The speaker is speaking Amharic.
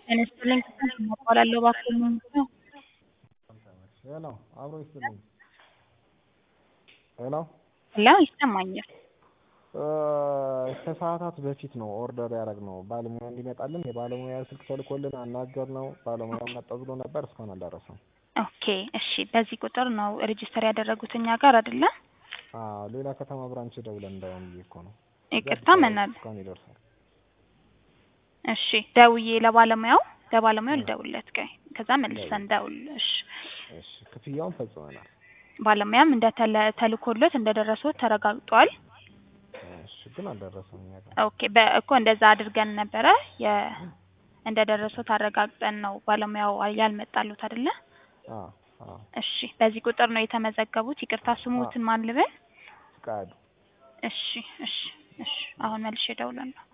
ጤና ይስጥልኝ ከስንት እባላለሁ እባክዎ ምንድን ነው? ሄሎ አብሮ ይስጥልኝ ሄሎ ሄሎ ይሰማኛል። ከሰዓታት በፊት ነው ኦርደር ያደረግነው ባለሙያ እንዲመጣልን የባለሙያ ስልክ ተልኮልን አናገርነው ባለሙያው መጣ ብሎ ነበር እስካሁን አልደረሰም። ኦኬ እሺ በዚህ ቁጥር ነው ሬጅስተር ያደረጉት እኛ ጋር አይደለ? አዎ ሌላ ከተማ ብራንች ደውለን እንዳይሆን ብዬ እኮ ነው። ይቅርታ መናል እስካሁን ይደርሳል። እሺ ደውዬ ለባለሙያው ለባለሙያው ልደውልለት ቆይ ከዛ መልሰን ደውል እሺ እሺ ክፍያውን ፈጽመናል። ባለሙያም እንደተለ ተልኮሎት እንደደረሱት ተረጋግጧል። እሺ ግን አልደረሰም እኛ ጋር። ኦኬ በእኮ እንደዛ አድርገን ነበረ የ እንደደረሱት አረጋግጠን ነው ባለሙያው ያልመጣሉት አይደለ? አዎ አዎ እሺ በዚህ ቁጥር ነው የተመዘገቡት። ይቅርታ ስሙትን ማን ልበል? ፍቃዱ እሺ እሺ እሺ አሁን መልሼ እደውላለሁ።